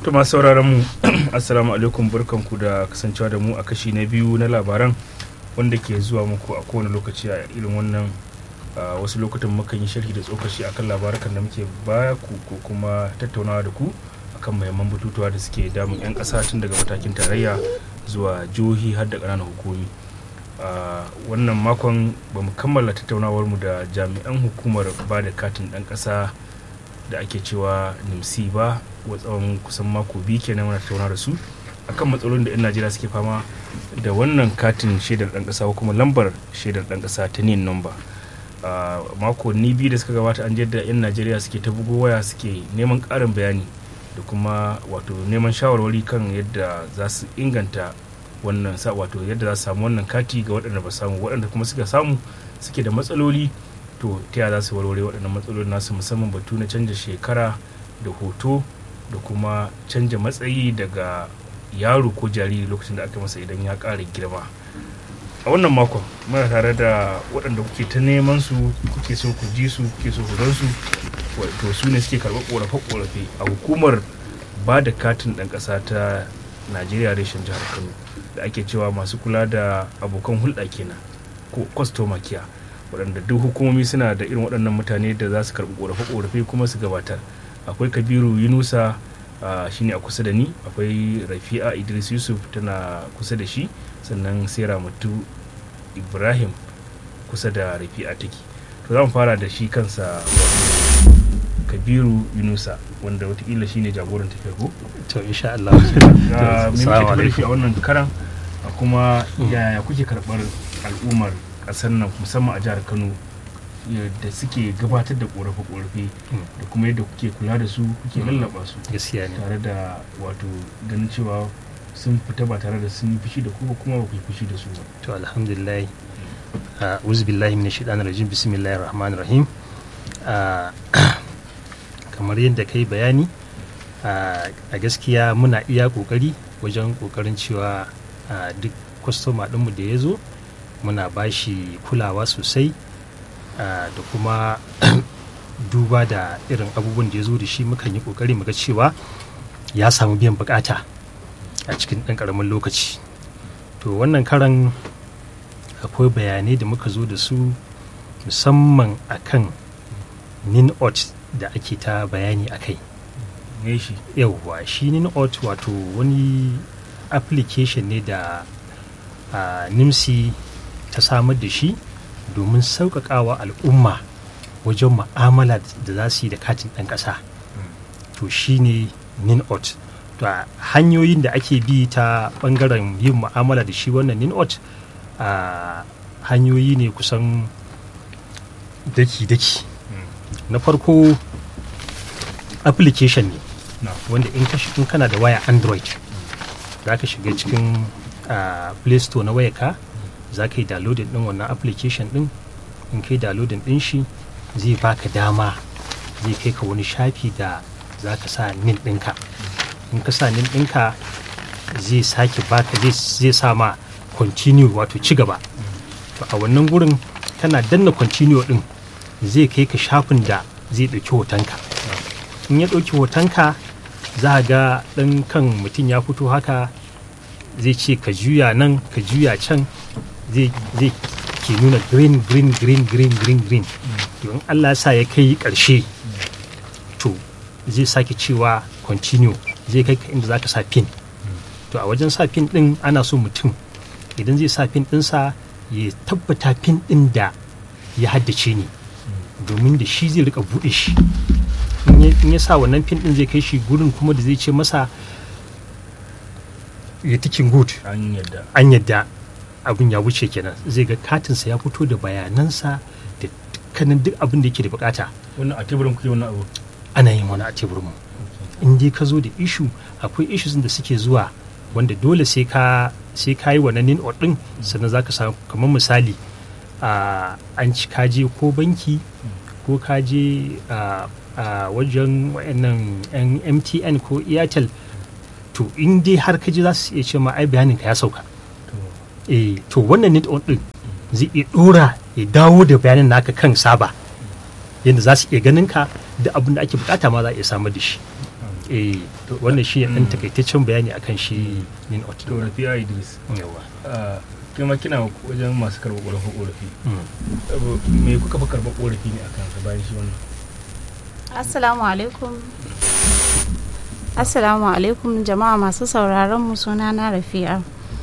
to masu sauraron mu assalamu alaikum barkanku da kasancewa da mu a kashi na biyu na labaran wanda ke zuwa muku a kowane lokaci a irin wannan wasu lokutan mukan yi sharhi da tsokaci akan labarukan da muke baya ku ko kuma tattaunawa da ku akan muhimman batutuwa da suke damun 'yan ƙasa tun daga matakin tarayya zuwa jihohi har da ƙananan hukumi wannan makon ba mu kammala tattaunawar mu da jami'an hukumar ba da katin ɗan ƙasa da ake cewa nimsi ba wa tsawon kusan mako biyu kenan muna tattauna da su akan matsalolin da 'yan najeriya suke fama da wannan katin shaidar ɗan ƙasa ko kuma lambar shaidar ɗan ƙasa ta nin nomba a makonni biyu da suka gabata an da 'yan najeriya suke ta bugo waya suke neman ƙarin bayani da kuma wato neman shawarwari kan yadda za su inganta wannan sa wato yadda za su samu wannan kati ga waɗanda ba samu waɗanda kuma suka samu suke da matsaloli to ta yaya za su warware waɗannan matsalolin nasu musamman batu na canja shekara da hoto da kuma canja matsayi daga yaro ko jariri lokacin da aka masa idan ya ƙara girma a wannan makon muna tare da waɗanda kuke ta neman su kuke so ku ji su kuke so ku gan su to su ne suke karɓar ƙorafe-ƙorafe a hukumar ba da katin ɗan ƙasa ta najeriya reshen jihar kano da ake cewa masu kula da abokan hulɗa kenan ko kwastoma kiya waɗanda duk hukumomi suna da irin waɗannan mutane da za su karɓi ƙorafe-ƙorafe kuma su gabatar akwai kabiru yunusa shine a kusa da ni akwai rafi'a idris yusuf tana kusa da shi sannan sai ramatu ibrahim kusa da rafi'a take to za mu fara da shi kansa kabiru yunusa wanda watakila shine jagoran tafiyar ko to insha Allah assalamu alaikum a wannan karan kuma yaya kuke karɓar al'ummar ƙasar nan musamman a jihar Kano da suke gabatar da korafe-korafe da kuma yadda kuke kula da su kuke lallaba su gaskiya ne tare da wato ganin cewa sun fita ba tare da sun fushi da ku kuma ba ku fushi da su ba to alhamdulillah a'udhu billahi minash shaitanir rajim bismillahir rahmanir rahim kamar yadda kai bayani a gaskiya muna iya kokari wajen kokarin cewa duk kwastoma ɗinmu da ya zo muna bashi kulawa sosai da kuma duba da irin abubuwan da ya zo da shi mukan yi kokari muga cewa ya samu biyan bukata a cikin ɗan ƙaramin lokaci to wannan karan akwai bayanai da muka zo da su musamman akan ninot da ake ta bayani a kai yauwa shi ninot wato wani application ne da nimsi ta samar da shi domin sauƙaƙawa al'umma wajen ma'amala da za su yi da katin ɗan ƙasa to shi ne ninot to hanyoyin da ake bi ta ɓangaren yin ma'amala da shi wannan ninot a hanyoyi ne kusan daki-daki na farko application ne wanda in kana da waya android za ka shiga cikin play store na wayarka za ka yi downloading din wannan application din in kai downloading din shi zai baka dama zai kai ka wani shafi da za ka sa nin ɗinka in ka sa nin ɗinka zai sake baka zai sa ma continue wato ci gaba to a wannan gurin kana danna continue din zai kai ka shafin da zai ɗauki hotonka in ya ɗauki hotonka za a ga ɗan kan mutum ya fito haka zai ce ka juya nan ka juya can zai ke nuna green green green green green green to in allah sa ya kai ƙarshe to zai sake cewa continue zai kai ka inda za ka sa pin to a wajen sa pin ɗin ana so mutum idan zai sa pin ɗinsa ya tabbata pin ɗin da ya haddace ne domin da shi zai rika buɗe shi in ya sa wannan pin ɗin zai kai shi gurin kuma da zai ce masa ya tikin good an yadda abin ya wuce kenan zai ga katinsa ya fito da bayanansa da dukkanin duk abin da yake da bukata wannan a teburin kuke wannan abu ana yin wani a teburin mu in dai ka zo da ishu akwai issues da suke zuwa wanda dole sai ka sai ka yi wannan nin din sannan zaka samu kamar misali an ci ka je ko banki ko ka je a wajen wayannan yan MTN ko Airtel to in dai har ka ji za su iya ce ma ai bayanin ka ya sauka eh to wannan net on din zai iya dora ya dawo da bayanin naka kan saba yadda za su iya ganin ka da abin da ake bukata ma za a iya samar da shi eh wannan shi ne ɗan takaitaccen bayani akan shi nin ot to rafiya idris yawa ah, kai ma kina wajen masu karɓar ƙorafi ƙorafi Mm. Abu- me kuka fi karɓar ƙorafi ne akan sa bayan shi wannan Assalamu alaikum. Assalamu alaikum jama'a masu sauraron mu suna na Rafi'a.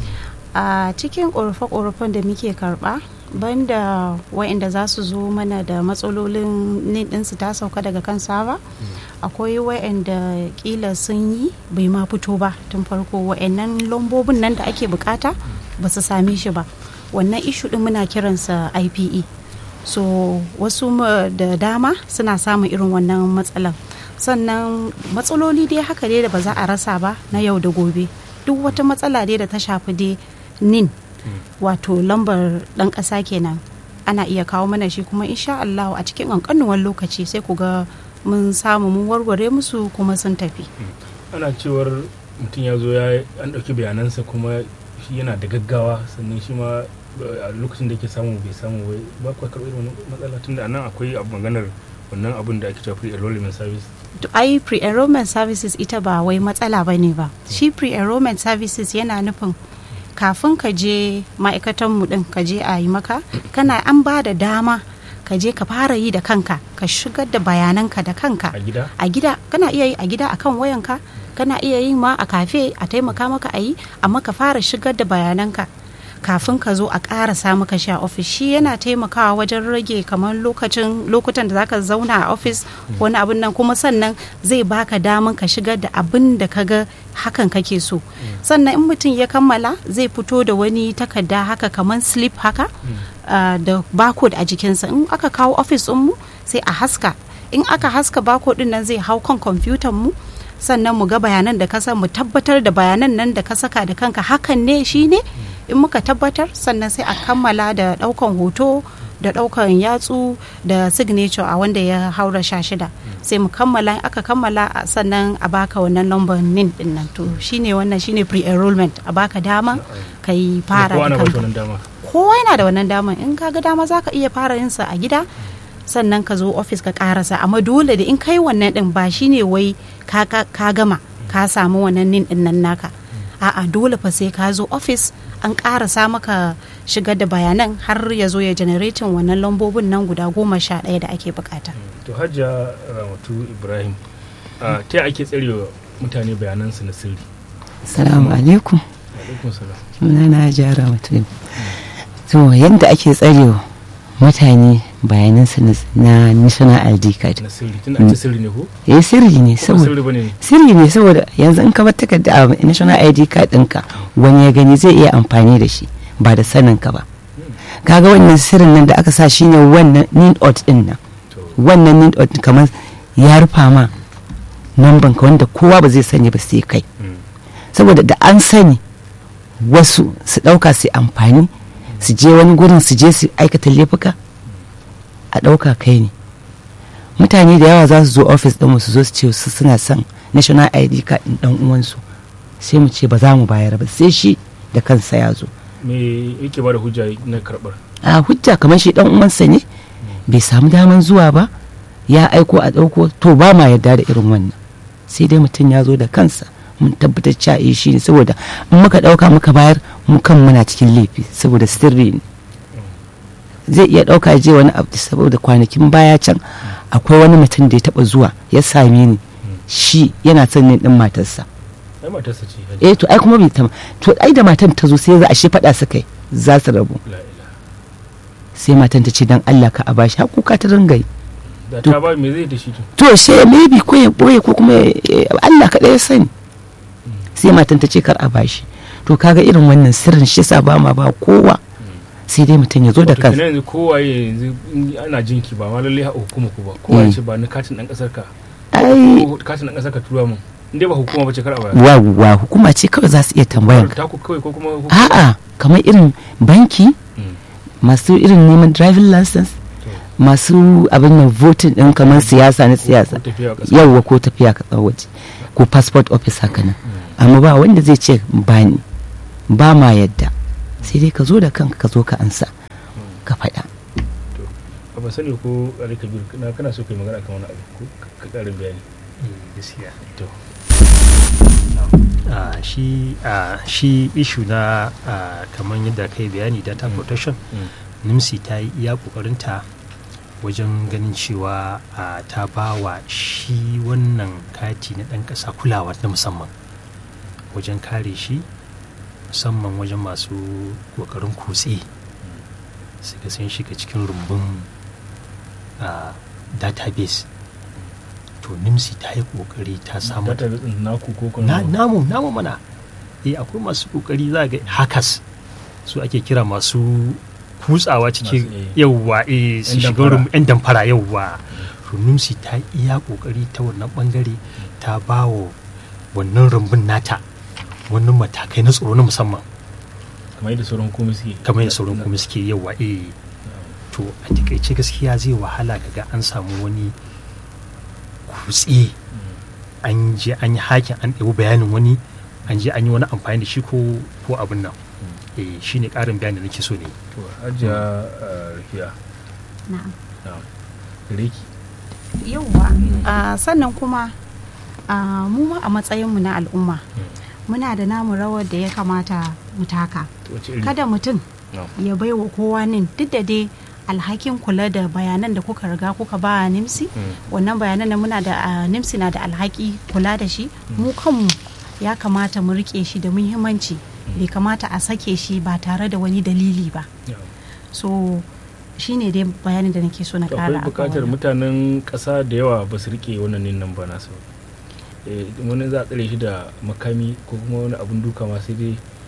A cikin ƙorafe-ƙorafen da muke karɓa, banda wa'inda za su zo mana da matsalolin nin ɗinsu ta sauka daga kan saba, akwai wa'inda ƙila sun yi bai ma fito ba tun farko wa'innan lambobin nan da ake bukata ba su same shi ba. Wannan ishu ɗin muna kiransa IPE. so wasu ma- da dama suna samun irin wannan matsalan sannan matsaloli dai haka dai da ba za a rasa ba na yau da gobe duk wata matsala dai da ta shafi dai nin wato lambar dan ƙasa kenan ana iya kawo mana shi kuma insha Allah a cikin ƙanƙanuwan lokaci sai ku ga mun samu mun warware musu kuma sun tafi ana cewar mutum ya zo ya an ɗauki bayanansa kuma shi yana da gaggawa sannan shi ma a lokacin da yake samu bai samu bai ba ku karɓar irin wannan matsala tunda a nan akwai abu maganar wannan abun da ake cewa free enrollment service To, ai pre-enrollment services ita ba wai matsala ba ne ba shi pre-enrollment services yana nufin kafin ka je ma'aikatanmu din ka je a yi maka kana an ba da dama ka je ka fara yi da kanka ka shigar da bayananka da kanka a gida a gida kana iya yi a gida akan wayanka kana iya yin ma a kafe a taimaka maka a yi amma ka fara shigar da bayananka kafin ka zo a ƙarasa maka shi a ofis shi yana taimakawa wajen rage kamar lokacin lokutan da zaka zauna a ofis wani abin nan kuma sannan zai baka daman ka shigar da abin da ka ga hakan kake so sannan in mutum ya kammala zai fito da wani takarda haka kamar slip haka ah, da barcode a jikinsa in aka kawo ofis mu sai a haska in aka haska barcode din nan zai hau kan kwamfutan mu sannan mu ga bayanan da ka sa mu tabbatar da bayanan nan da ka saka da kanka hakan ne shi ne in muka tabbatar sannan sai a kammala da daukan hoto da daukan yatsu da signature a wanda ya haura sha shida sai mu kammala in aka kammala a- sannan a baka wannan lambar nin din nan to shine wannan shine pre-enrollment a baka dama ka yi fara kowa na da ba shi kanka wannan dama kowa yana da wannan daman in ka ga dama za ka iya fara yin sa a gida sannan ka zo ofis ka karasa amma dole da in kai wannan din ba shine wai ka, ka, ka gama ka samu wannan nin din nan naka a'a dole fa sai ka zo ofis an karasa maka shigar da bayanan har ya zo ya generating wannan lambobin nan guda goma sha ɗaya da ake bukata to hajja ramatu ibrahim a ta ake tsarewa mutane bayanansu na sirri Salamu alaikum. alaikum salam Sunana Jara mutum. To yadda ake tsarewa mutane bayanansu na- na National ID card. na sirri tun a ce sirri ne ko Eh sirri ne ko ba saboda sirri bane ne sirri ne saboda yanzu in ka bar takarda a National ID card ɗinka wani ya gani zai iya amfani da shi ba da sanin ka ba. Kaga wannan sirrin nan da aka sa shine wannan need out din nan. to Wannan need out kamar ya rufa ma namban ka wanda kowa ba zai sani ba sai kai. mm, saboda da an sani wasu su ɗauka su amfani su je wani gurin su je su aikata laifuka a ɗauka kai ne mutane da yawa za su zo ofis ɗinmu su zo su ce su suna son national id card ɗin ɗan uwansu sai mu ce ba za mu bayar ba sai shi da kansa ya zo me yake ba da hujja na karɓar a hujja kamar shi ɗan uwansa ne bai samu daman zuwa ba ya aiko a ɗauko to ba ma yarda da irin wannan sai dai mutum ya zo da kansa mun tabbatar cewa eh shi ne saboda in muka ɗauka muka bayar mu kan muna cikin laifi saboda sirri ne zai iya ɗauka ya je wani abu saboda kwanakin baya can akwai wani mutum da ya taɓa zuwa ya same ni shi yana son ne ɗin matarsa ai matarsa ce hajja eh to ai kuma bai tama to ai da matan ta zo sai za a shi faɗa su kai za su rabu la ilaha sai matan ta ce dan Allah ka a bashi har kuka ta ringa yi da To- ta ba me zai da shi to to she maybe ko ya boye ko kuma eh, Allah kaɗai ya sani sai matan ta ce kar a bashi to kaga irin wannan sirrin shi sa ba ma ba kowa sai dai mutum ya zo da Wato kansa kenan yanzu kowaye yanzu in ana jinki ba ma lalle a hukuma ku ba kowa ya Mm. ce ba ni katin dan kasar ka ai ko katin dan kasar ka tura mun in dai ba hukuma ba ce kar a bayar wa wa hukuma ce kawai za su iya tambayar ka ta ku kawai ko kuma hukuma a'a kamar irin banki Mm. masu irin neman driving license masu abin nan voting din kamar siyasa na siyasa ko tafiya ƙasa yawwa ko tafiya ka waje ko passport office haka nan amma ba wanda zai ce ba ni ba ma yadda sai dai ka zo da kanka ka zo ka ansa ka faɗa a ban sani ko Ali Kabir kana kana so kai magana kan wani abu ko ka ƙarin bayani gaskiya to Ah, shi ah, shi ishu na ah, kamar yadda kai bayani data protection Mm. nimsi ta yi iya kokarinta wajen ganin cewa ah, ta ba wa shi wannan kati na ɗan ƙasa kulawa na musamman wajen kare shi musamman wajen masu ƙoƙarin kutse suka sun shiga cikin rumbun ah, database to nimsi ta yi ƙoƙari ta samar Data ɗin naku ko na kuma namu namu mana eh akwai masu kokari za ga hackers su ake kira masu kutsawa cikin Masu, eh. yauwa eh su Yan shiga damfara. rum yan damfara yauwa to numsi ta iya kokari ta wannan bangare ta bawo wannan rumbun nata wannan matakai na tsaro na musamman kamar yadda sauran komai suke kamar yadda sauran kuma suke yauwa eh to a takaice gaskiya zai wahala kaga an samu wani kutse an je an yi hakin an ɗebi bayanin wani an je an yi wani amfani da shi ko ko abin nan eh shine ƙarin bayani da nake so ne to hajiya uh, rufiya na'am na'am gare ki yauwa Ah, sannan kuma ah, mu ma a matsayinmu na al'umma muna da namu rawar da ya kamata mu taka wace iri kada mutum na'am ya baiwa kowa nin duk da dai alhakin kula da bayanan da kuka riga kuka ba nimsi Mm. wannan bayanan da muna da ah, nimsi na da alhaki kula da shi mu kanmu ya kamata mu rike shi da muhimmanci bai kamata a sake shi ba tare da wani dalili ba na'am. so shine dai bayanin da nake so na To akwai kara akan bukatar wannan. mutanen ƙasa da yawa ba su rike wannan nin nan ba nasu Eh, wani za a tsare shi da makami ko kuma wani abun duka ma sai dai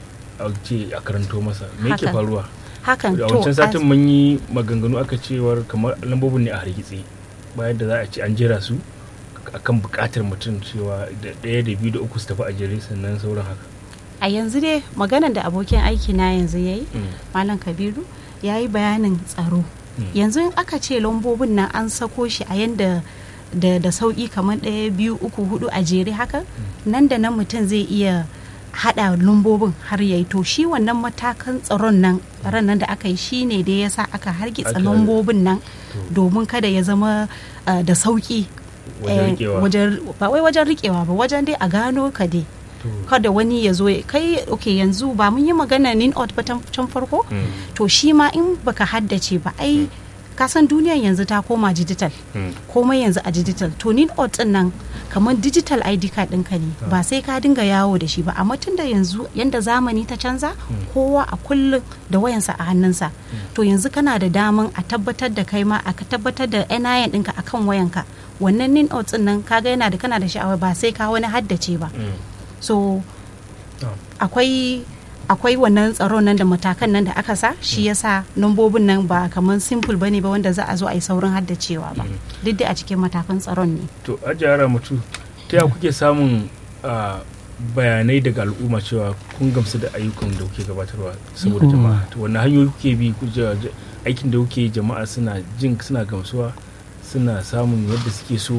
a ce a karanto masa me yake Haka. faruwa hakan a to wancan as- satin mun yi maganganu aka cewar kamar lambobin ne a hargitse bayan da za a ce an jera su akan bukatar mutum cewa da ɗaya da biyu da uku su tafi a jere sannan sauran haka a yanzu dai maganan da abokin aiki na yanzu ya yi Mm, malam kabiru ya yi bayanin tsaro mm, yanzu in aka ce lambobin nan an sako shi a yanda da, da sauƙi kamar ɗaya biyu uku hudu a jere haka nan da nan mutum zai iya haɗa lambobin har ya yi to shi wannan matakan tsaron nan tsaron nan da aka yi shi ne da ya sa aka hargitsa Aka- lambobin nan domin kada ya zama uh, da sauƙi wajen eh, rikewa wajen- ba wai wajen rikewa ba wajen dai a gano ka dai To, kada wani ya zo ya- kai ok yanzu ba mun yi magana nin out ba tan- can farko mm, to shi ma in baka haddace ba ai kasan duniyan yanzu ta koma digital mm, komai yanzu a digital to nin out din nan kamar digital id card ɗinka ne ba sai ka dinga yawo da shi ba amma tun da yanzu yanda zamani ta canza kowa a kullum da wayansa a hannunsa to yanzu kana da daman a tabbatar da kai ma a tabbatar da NIN ɗinka akan wayanka wannan nin out din nan kaga yana da kana da sha'awa ba sai ka wani haddace ba mm. so Ah. akwai akwai wannan tsaron nan da matakan nan da aka sa shi yasa nambobin nan ba kamar simple bane ba wanda za a zo a yi saurin haddacewa ba duk da a cikin matakan tsaron ne to ajiyara mutu ta yaya kuke samun ah, bayanai daga al'umma cewa kun gamsu da ayyukan da kuke gabatarwa saboda Mm. jama'a to wannan hanyoyi kuke bi ku ja- ja- aikin da kuke yi jama'a suna jin suna gamsuwa suna samun yadda suke so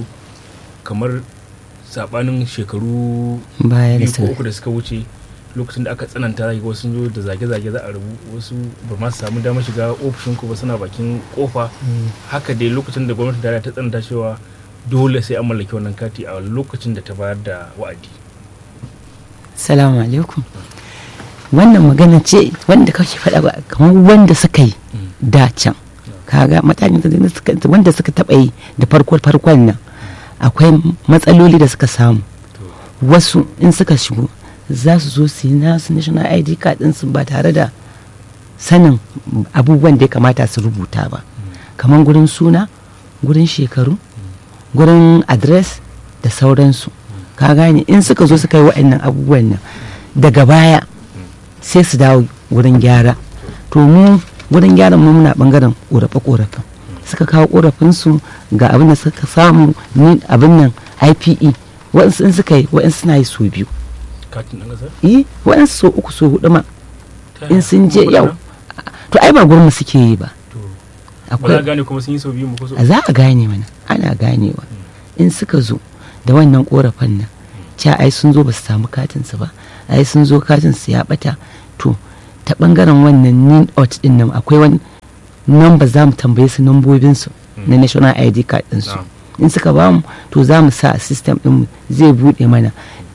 kamar sabanin shekaru baya da biyu ko su uku da suka wuce lokacin da aka tsananta zaki ga wasu sun zo da zage-zage za a rubu wasu ba ma su samu damar shiga ofishin ku ba suna bakin kofa haka dai lokacin da gwamnatin tarayya ta tsananta cewa dole sai an mallaki wannan kati a lokacin da ta bayar da wa'adi salamu alaikum wannan magana ce wanda kake faɗa ba kamar wanda suka yi da can kaga matakin da suka wanda suka taɓa yi da farko farkon nan akwai matsaloli da suka samu wasu in suka shigo za su zo su yi nasu national id card ɗinsu ba tare da sanin abubuwan da ya kamata su rubuta ba kamar gurin suna gurin shekaru gurin adres da sauransu ka gane in suka zo suka yi waɗannan abubuwan nan daga baya sai su dawo wurin gyara to mu wurin gyaran mu muna bangaren korafe korafen suka kawo korafinsu ga abin da suka samu ni abin nan ipe waɗansu in suka yi waɗansu suna yi so biyu katin ɗan ƙasar yi waɗansu so uku so hudu ma Ta in yaya? sun je Kuma yau kuɗaɗen? to ai ba gurin mu suke yi ba to ba za a akwai gane kuma sun yi sau biyu mu ko sau a za a gane mana ana ganewa in suka zo da wannan korafin nan ca ai sun zo ba su samu katinsu ba ai sun zo katinsu ya bata to ta bangaren wannan nin out din nan akwai wani namba za mu tambaye su nambobinsu na national id card ɗinsu Na'am. in suka ba mu to za mu sa a system ɗinmu zai buɗe mana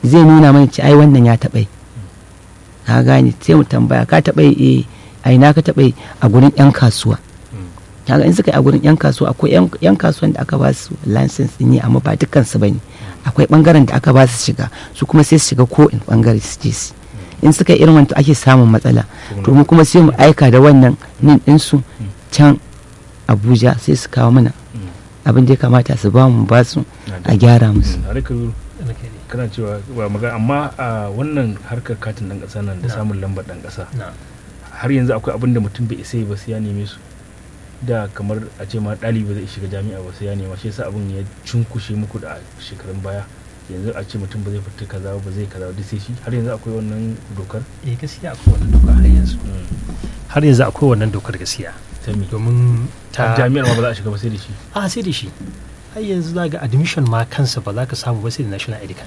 zai nuna mana ci ai wannan ya taɓa yi ka gane sai mu tambaya ka taɓa yi eh a ina ka taɓa yi a gurin yan kasuwa kaga in suka yi a gurin yan kasuwa akwai yan- yan kasuwan da aka ba su license din yi amma ba dukkan su bane akwai bangaren da aka ba su shiga su kuma sai su shiga ko in bangare su je su in suka yi irin wanda ake samun matsala to mu kuma sai mu aika da wannan nin din su can Abuja sai su kawo mana abin da ya kamata su ba mu ba su a gyara musu har ka kana cewa ba magana amma a wannan harkar katin dan kasa nan da Na. samun lambar dan kasa na har yanzu akwai abin da mutum bai isa yi ba sai ya neme su da kamar a ce ma ɗalibi zai shiga jami'a ba sai ya nema shi yasa abin ya cunkushe muku da shekarun baya yanzu a ce mutum ba zai fita kaza ba zai kaza ba duk sai shi har yanzu akwai wannan dokar eh gaskiya akwai wannan doka har yanzu har yanzu akwai wannan dokar gaskiya ta me domin ta ta jami'ar ma ba za a shiga ba sai da shi a sai da shi har yanzu za ga admission ma kansa ba za ka samu ba sai da national id card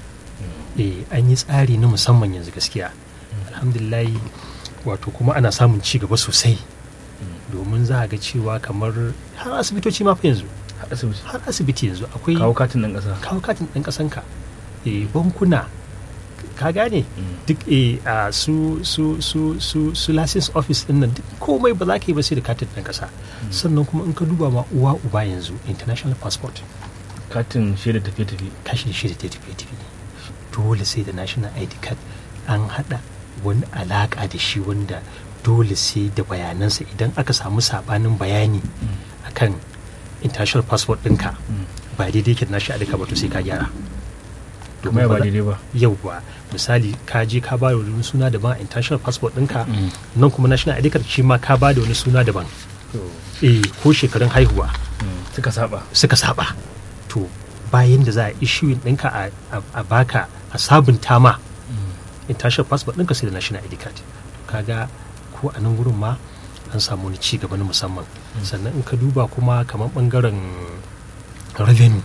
eh an yi tsari na musamman yanzu gaskiya alhamdulillah wato kuma ana samun ci gaba sosai domin za a ga cewa kamar har asibitoci ma fa yanzu har asibiti har asibiti yanzu akwai kawo katin dan kasa kawo katin ɗan ƙasanka eh bankuna ka gane duk eh a su su su su su license office din nan duk komai ba za ka yi ba sai da katin ɗan ƙasa sannan kuma in ka duba ma uwa uba yanzu international passport katin shaida tafiye-tafiye kashi shi da tafiye tafiye dole sai da national id card an haɗa wani alaƙa da shi wanda dole sai da bayanansa idan aka samu sabanin bayani akan international passport ɗinka ba daidai ke da national id card ba to sai ka gyara kuma ya ba ba za- daidai ba yauwa misali ka je ka ba da wani suna daban a international passport ɗinka nan kuma national id card shi ma ka ba da wani suna daban eh ko shekarun haihuwa suka saba suka saba to bayan da za a issue ɗinka a, a, a baka a sabunta ma international passport ɗinka sai da national id card to kaga ko a nan gurin ma an samu wani ci gaba na musamman sannan in ka duba kuma kamar bangaren revenue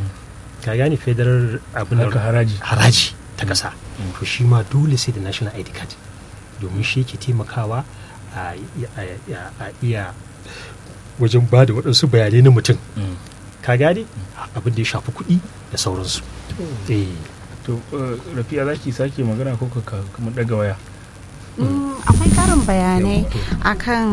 ka gane federal abin da- Harkar haraji. haraji ta ƙasa to shi ma dole sai da national id card domin shi ke taimakawa a a- a- a iya wajen ba da waɗansu bayanai na mutum ka gane abin da ya shafi kuɗi da sauransu eh to eh, rafi'a za ki sake magana ko ka kuma daga waya Mm, akwai karin bayanai akan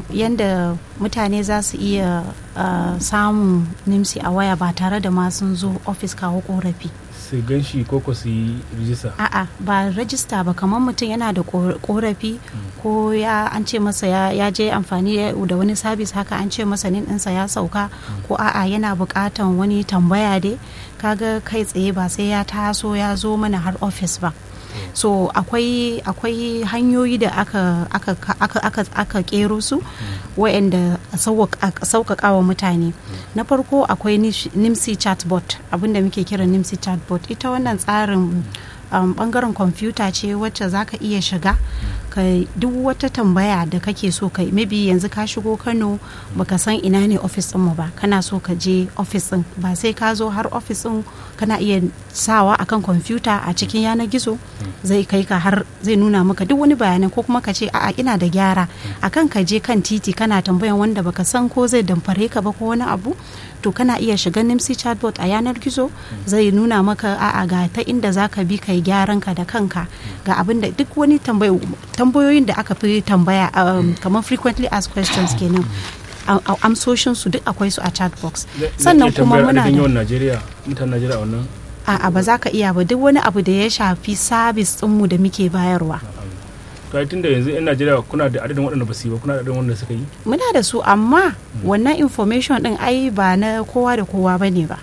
yadda mutane za su iya uh, samun nimsi a waya ba tare da ma sun zo ofis kawo korafi su gan shi ko ko su yi rijista a'a ba rajista ba kamar mutum yana da kor- korafi ko ya an ce masa ya, ya je amfani da wani sabis haka an ce masa nin ɗinsa ya sauka ko a'a yana buƙatan wani tambaya dai kaga kai tsaye ba sai ya taso ya zo mana har ofis ba so akwai akwai hanyoyi da aka aka aka aka, aka kero su wa'anda a sauƙaƙa wa mutane na farko akwai nish- nimsi chatbot abinda muke kira nimsi chatbot ita wannan tsarin um, bangaren kwamfuta ce wacce za ka iya shiga ka duk wata tambaya da kake so kai maybe yanzu ka shigo kano baka san ina ne ofis mu ba kana so ka je ofis din ba sai ka zo har ofis din kana iya sawa akan kwamfuta a cikin yanar gizo zai kai ka har zai nuna maka duk wani bayanan ko kuma ka ce a'a ina da gyara akan ka je kan titi kana tambayan wanda baka san ko zai damfare ka ba ko wani abu to kana iya shiga nimsi chatbot a yanar gizo zai nuna maka a'a ga ta inda za ka bi kai gyaran ka da kanka ga abin da duk wani tambayo- tambayoyin da aka fi tambaya um, kamar frequently asked questions kenan a- a- amsoshin su duk akwai su a chat box sannan kuma muna adadin da yawan Najeriya mutanen Najeriya a wannan a'a ba za ka iya ba duk wani abu da ya shafi sabis ɗinmu da muke bayarwa to ai tunda yanzu yan Najeriya kuna da adadin waɗanda ba su yi ba kuna da adadin wanda suka yi muna da su amma wannan information din ai ba na kowa da kowa ba ne ba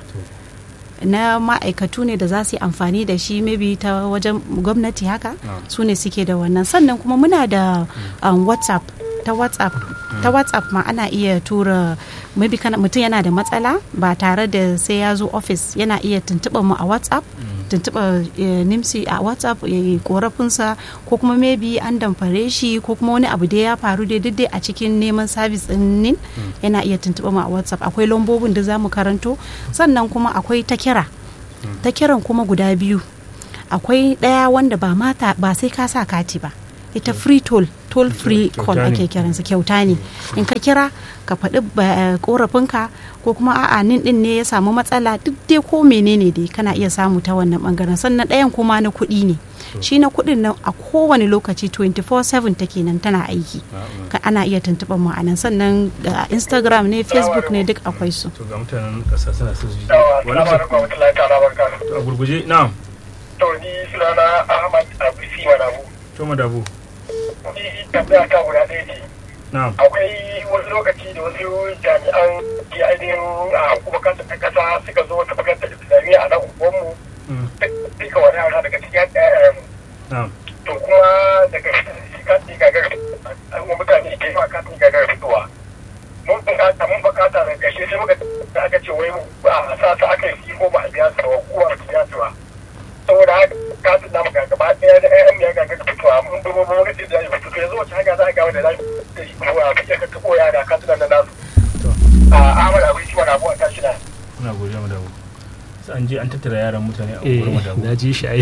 na ma'aikatu ne da za su yi amfani da shi maybe ta wajen gwamnati haka Ah. su ne suke da wannan sannan kuma muna da um, whatsapp ta whatsapp ta whatsapp ma ana iya tura maybe kana mutum yana da matsala ba tare da sai ya zo office yana iya tuntuɓa mu a whatsapp tuntuɓa eh, nimsi a whatsapp ya yi korafinsa ko kuma maybe an damfare shi ko kuma wani abu da ya faru dai duk dai a cikin neman sabis ɗin nin yana iya tuntuɓa mu a whatsapp akwai lambobin da za mu karanto sannan kuma akwai ta kira ta kiran kuma guda biyu akwai ɗaya wanda ba mata ba sai ka sa kati ba ita free toll toll free Kyauta call ne. ake kiransa kyauta ne in ka kira ka faɗi ba- korafinka ko kuma a'a nin din ne ya samu matsala duk dai ko menene dai kana iya samu ta wannan bangaren sannan ɗayan kuma na kuɗi ne shi na kuɗin nan a kowane lokaci 24/7 take nan tana aiki ka ana iya tuntuɓar mu a nan sannan da instagram ne facebook ne duk akwai su to ga mutanen ƙasa suna son su ji Yawa, wani salamu alaikum wa rahmatullahi ta'ala wa barakatuhu. to a gurguje na'am To ni sunana Ahmad Abisi Manabu. to madabu Ni tambaya ta guda ɗaya ce. na'am Akwai wasu lokaci da wasu jami'an ke ainihin a kuma kanta ta kasa suka zo wata makarantar islamiyya a nan unguwanmu. Mm, Duka wani yara daga cikin ɗayan na'am to kuma daga shi kati gagar an wa mutane ke yawa kati gagar fitowa. Mun bukata mun bukata daga ƙarshe sai muka da aka ce wai ba a sa su aka yi ko ba a biya su ba ko a biya su ba. saboda haka katin namu ga gaba ɗaya da ƴaƴan ya ga ga fitowa mun dubo mun ga da ya fito yanzu wace hanya za a ga wanda za ta yi ko a kake ka kabo yara katunan nan nasu a Ahmad Abu shi wani abu a tashi na muna godiya madabu sai an je an tattara yaran mutane a eh gurin madabu na ji shi ai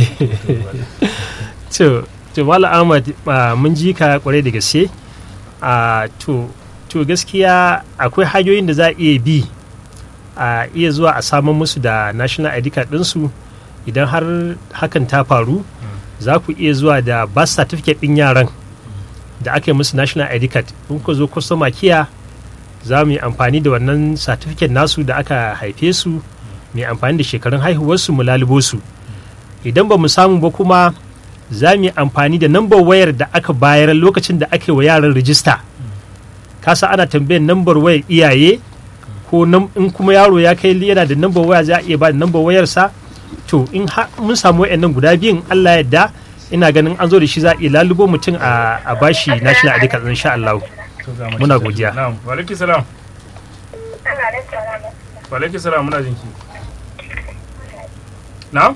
to to Malam Ahmad ah, mun ji ka kwarai da gaske a to to gaskiya akwai hanyoyin da za a iya bi a iya zuwa a samun musu da national id card ɗinsu idan har hakan ta faru za ku iya zuwa da birth certificate ɗin yaran da aka yi musu national id card in ku zo customer kiya za mu yi amfani da wannan certificate nasu da aka haife su mai amfani da shekarun haihuwarsu mu lalubo su idan ba mu samu ba kuma za mu yi amfani da nambar wayar da aka bayar lokacin da aka yi wa yaran rijista kasa ana tambayar nambar wayar iyaye ko nam- in kuma yaro ya kai yana da nambar waya za a iya ba da nambar wayarsa to in ha- mun samu wayannan guda biyun Allah yadda ina ganin an zo da shi za a iya lalubo mutum a a bashi national ID card insha Allah To ga mace Muna ta zo. godiya. na'am wa alaikum salam wa alaikum salam muna jinki na'am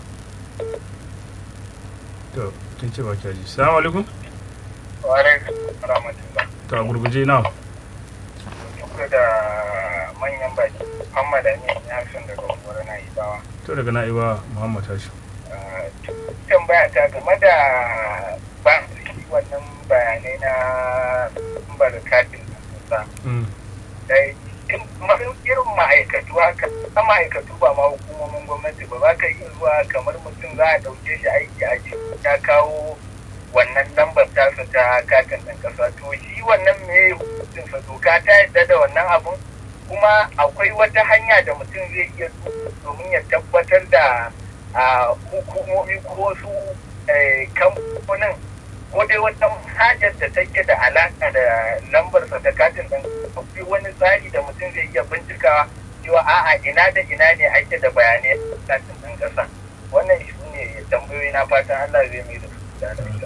to kin ce ba kya ji salamu alaikum wa alaikum rahmatullah to a gurguje na'am duk da manyan baki Muhammad Amin ya san daga wurin na Ibawa to daga na'iba muhammad tashi tambaya ta game da ba wannan bayanai na lambar katin sa Mm, dai masu irin ma'aikatu haka na ma'aikatu ba ma hukumomin gwamnati ba ba ka iya zuwa kamar mutum za a ɗauke shi aiki a ce ya kawo wannan lambar tasa ta katin ɗan ƙasa to shi wannan me hukuncinsa doka ta yadda da wannan abun kuma akwai wata hanya da mutum zai iya domin ya tabbatar da a hukumomi ko wasu eh, kamfanin ko dai wata hajar da take da alaka da lambarsa ta katin ɗin akwai wani tsari da mutum zai iya bincikawa cewa a'a ina da ina ne ake da bayanai a katin ɗin ƙasa wannan shi ne tambayoyi na fatan Allah zai mai da su da lafiya.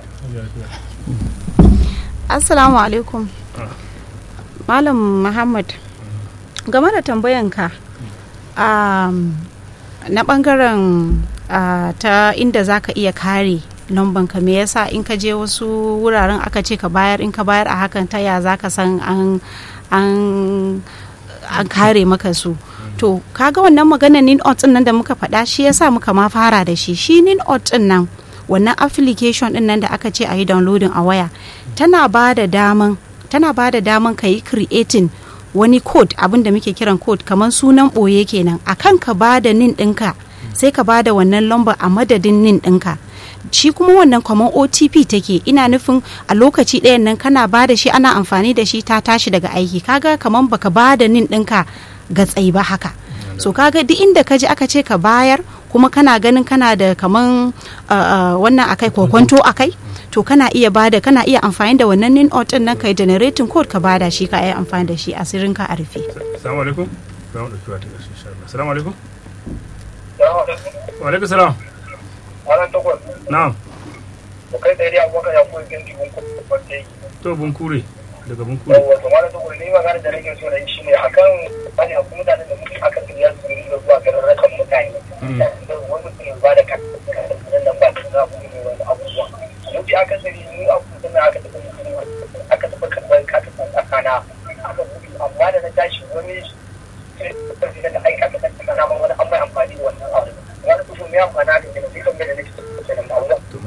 assalamu alaikum malam muhammad game da tambayanka um, na bangaren uh, ta inda za ka iya kare ka me yasa in ka je wasu wuraren aka ce ka bayar in ka bayar a hakan ta ya za ka san an an an kare maka su to kaga wannan maganar nin din nan da muka faɗa shi yasa muka ma fara da shi shi nin din nan wannan application din nan da aka ce a yi downloading a waya tana ba da daman tana ba da daman ka yi creating wani code abin da muke kiran code kamar sunan ɓoye kenan akan ka ba da nin ɗinka sai ka ba da wannan lamba a madadin nin ɗinka shi kuma wannan kamar otp take ina nufin a lokaci ɗayan nan kana ba da shi ana amfani da shi ta tashi daga aiki kaga kamar baka ba da nin ɗinka ga tsayi ba haka so kaga duk inda ka ji aka ce ka bayar kuma kana ganin kana da kaman uh, uh, wannan akai kokwanto akai to kana iya bada kana iya amfani da wannan nin din nan kai generating code ka bada shi ka yi amfani da shi asirin ka a rufe Assalamu alaikum. Za mu ɗauki wata ƙarshe insha Allah. Assalamu alaikum. Salamu alaikum. Wa alaikum salam. Malam takwas. Na'am. Ku kai tsaye a gwaka ya kuwa ganci kun kuma kwanci. To Bunkure daga Bunkure. Yawwa, to malam takwas ni magana da nake so na yi shi ne akan wani akwai mutanen da muke aka tsiriya su yi da zuwa garin rakan mutane. Mm. Da wani mutum ya ba da kan nan ba su za ku yi wani abubuwa. Mutu aka tsiri ni abubuwan da aka taɓa mutum aka taɓa karɓar katin tsakana. Aka buɗe amma da na tashi wani sai da aika ta tsakana ma wani an mai amfani da wannan abu. Wani kusur mai amfani da kenan sai kan gada nake kenan ba To mu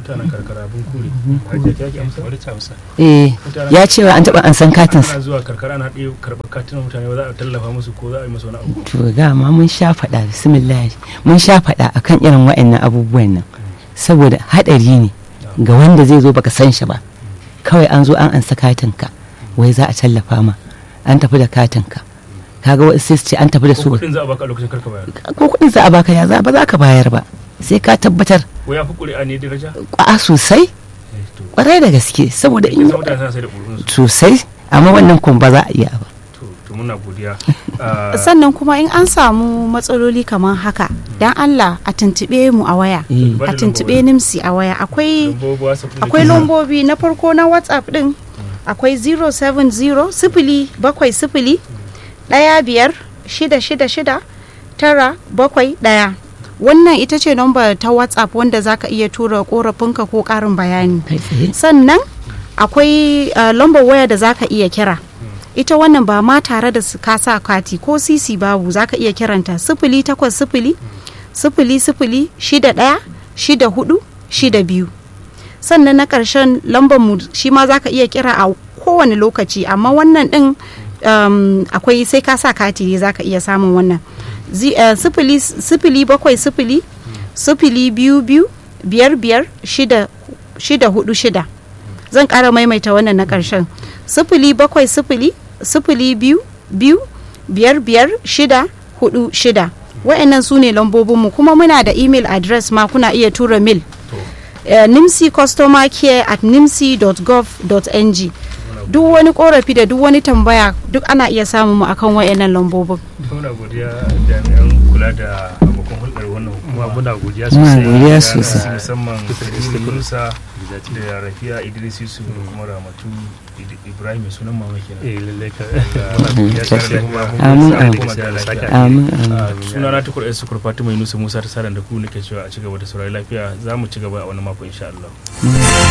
mutanen karkara bin kure hajiya ta yake amsa bari ta amsa eh ya ce wa an taɓa an san katinsa ana zuwa karkara ana ɗaya karɓar katunan mutane ba za a tallafa musu ko za a yi musu wani abu to dama mun sha faɗa bismillah mun sha faɗa akan irin wa'annan abubuwan nan saboda haɗari ne ga wanda zai zo baka san shi ba kawai an zo an ansa katinka wai za a tallafa ma an tafi da katinka kaga wasu sai su ce an tafi da ko su kuɗin za a baka a lokacin karka bayar ko kuɗin za a baka ya za ba za ka bayar ba sai ka tabbatar ko ya fi ƙuri'a ne daraja a sosai Eh, to kwarai da gaske saboda kin in san mutane suna sai da ƙuri'unsu sosai amma wannan kuma ba za a iya ba to to muna godiya Ah, sannan kuma in an samu matsaloli kamar haka dan Allah a tuntube mu a waya Eh, a tuntube nimsi a waya akwai lambobi WhatsApp ɗin da akwai ke- lambobi na farko na whatsapp din akwai 070 sifili bakwai sifili ɗaya biyar shida shida shida tara bakwai ɗaya wannan ita ce nomba ta whatsapp wanda zaka iya tura korafinka ko ƙarin bayani kai tsaye sannan akwai uh, lambar waya da zaka iya kira ita wannan ba ma tare da su- ka sa kati ko sisi babu zaka iya kiranta sifili takwas sifili sifili sifili shida ɗaya shida hudu shida biyu sannan na ƙarshen lambar mu shi ma zaka iya kira a kowane lokaci amma wannan ɗin um, akwai sai ka sa kati ne zaka iya samun wannan Zi- eh, sifili sifili bakwai sifili sifili biyu biyu biyar biyar shida shida hudu shida zan ƙara maimaita wannan na ƙarshen sifili bakwai sifili sifili biyu biyu biyar biyar shida hudu shida wa'annan su ne lambobinmu kuma muna da email address ma kuna iya tura mail uh, nimsi customer care at nimsi.gov.ng duk wani korafi da duk wani tambaya duk ana iya samun mu akan wa'annan lambobin muna godiya jami'an kula da abokan hulɗar wannan kuma hukuma muna godiya Muna sosai godiya da sosai. musamman Kabiru Yunusa Exactly. da Rafiya Idris Yusuf da kuma Ramatu Id- Ibrahim mai sunan mama kenan eh lallai ka muna godiya tare da kuma mun Amin, sa amin. kuma da lafiya. amin amin Ah, suna na tukur su kurfatu mai nusa musa ta saran da ku nake cewa a ci gaba da saurari lafiya za mu ci gaba a wani mako insha Allah